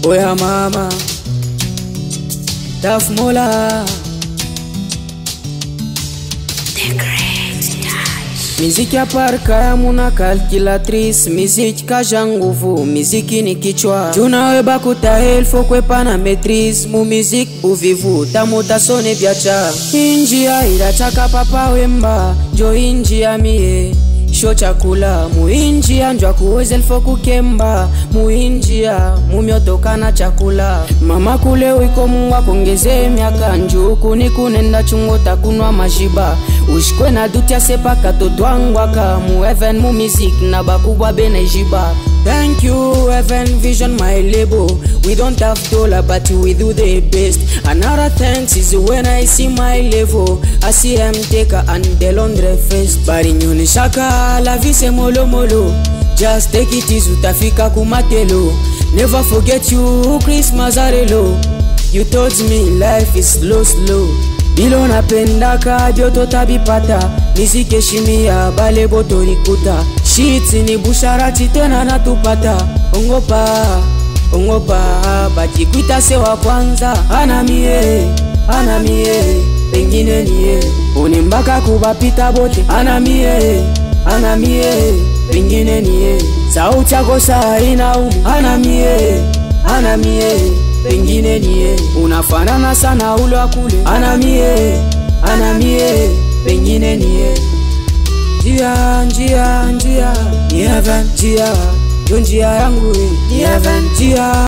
oya mama Taf Mola Miziki ya parka ya muna calculatrice Miziki kaja nguvu, miziki ni kichwa Tunawe bakuta elfo kwepa na maitrise Mu miziki uvivu, tamuta sone vyacha Injia irachaka papa wemba Jo injia mie sho chakula muinjia njwa kuweza elfo kukemba muinjia mumyotokana chakula mama kule wiko mungu akongeze miaka njuku ni kunenda chungo takunwa mashiba ushikwe na dutya sepaka totwangwaka mu heaven mu music na bakubwa benejiba Thank you, Heaven Vision, my label. We don't have dollar, but we do the best. Another thanks is when I see my level. I see them take and the laundry first. Bari nyoni shaka, la vie c'est molo molo. Just take it easy, utafika kumatelo. Never forget you, Christmas arelo. You told me life is slow slow. Bilo napendaka joto tabipata nizikeshimia bale botorikuta shiti ni busharati tena natupata ongopa ongopa bajikwita se wa kwanza anamie anamie pengine niye unimbaka kubapita bote anamie anamie pengine niye sauti yako saa inaumu anamie anamie pengine niye unafanana sana ule wa kule anamie anamie pengine niye njia njia njia ni heaven njia yo njia yangu ni heaven njia